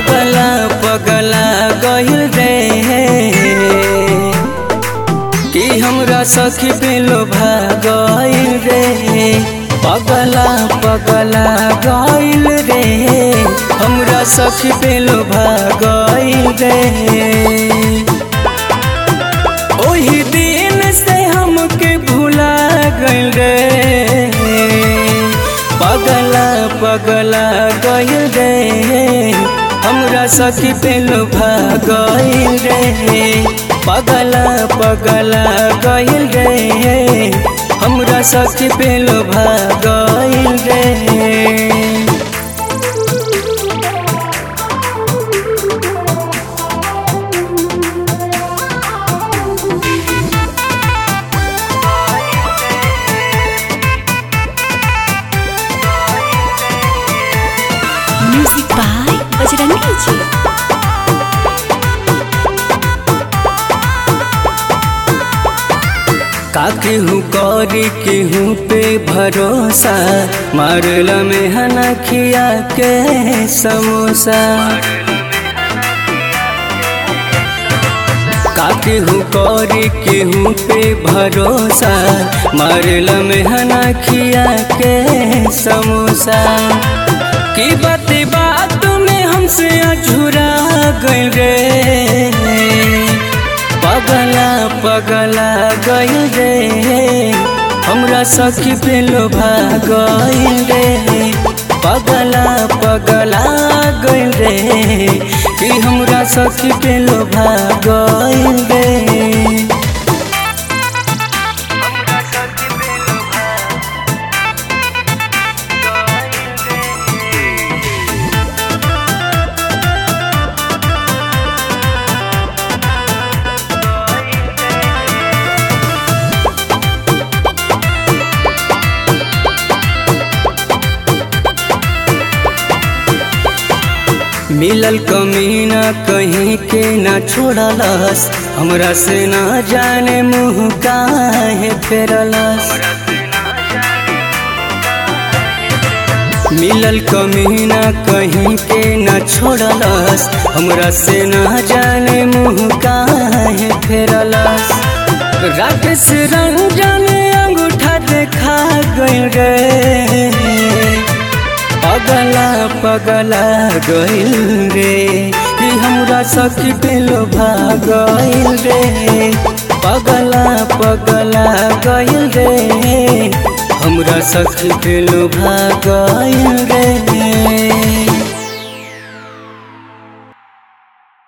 पगला पगला गइल रे कि हमरा सखी पे लोभा गइल रे पगला पगला गइल रे हमरा सखी पे लोभा गइल रे ओही दिन से हमके भुला गइल रे पगला पगला गइल रे हमरा सखी पे लोभा गइल रे पगला पगला गइल रे हमरा सखी पे लोभा गइल रे म्यूजिक बाय बजरंगी जी का केहू करी केहू पे भरोसा मारल में हना खिया के समोसा का केहू करी केहू पे भरोसा मारल में हना खिया के समोसा की बात बात में हमसे अझुरा गइल रे पगला पगला गइल रे हमरा सखी पे लोभा गइल रे पगला पगला गइल रे कि हमरा सखी पे लोभा गइल रे मिलल कमीना कहीं के ना छोड़लस हमरा से ना जाने मुँह काहे फेरलस मिलल कमीना कहीं के ना छोड़लस हमरा से ना जाने मुँह काहे फेरलस राकेश रंजन अंगूठा देखा गइल रे पगला पगला गइल रे कि हमरा सखी पे लोभा गइल रे पगला पगला गइल रे हमरा सखी पे लोभा गइल रे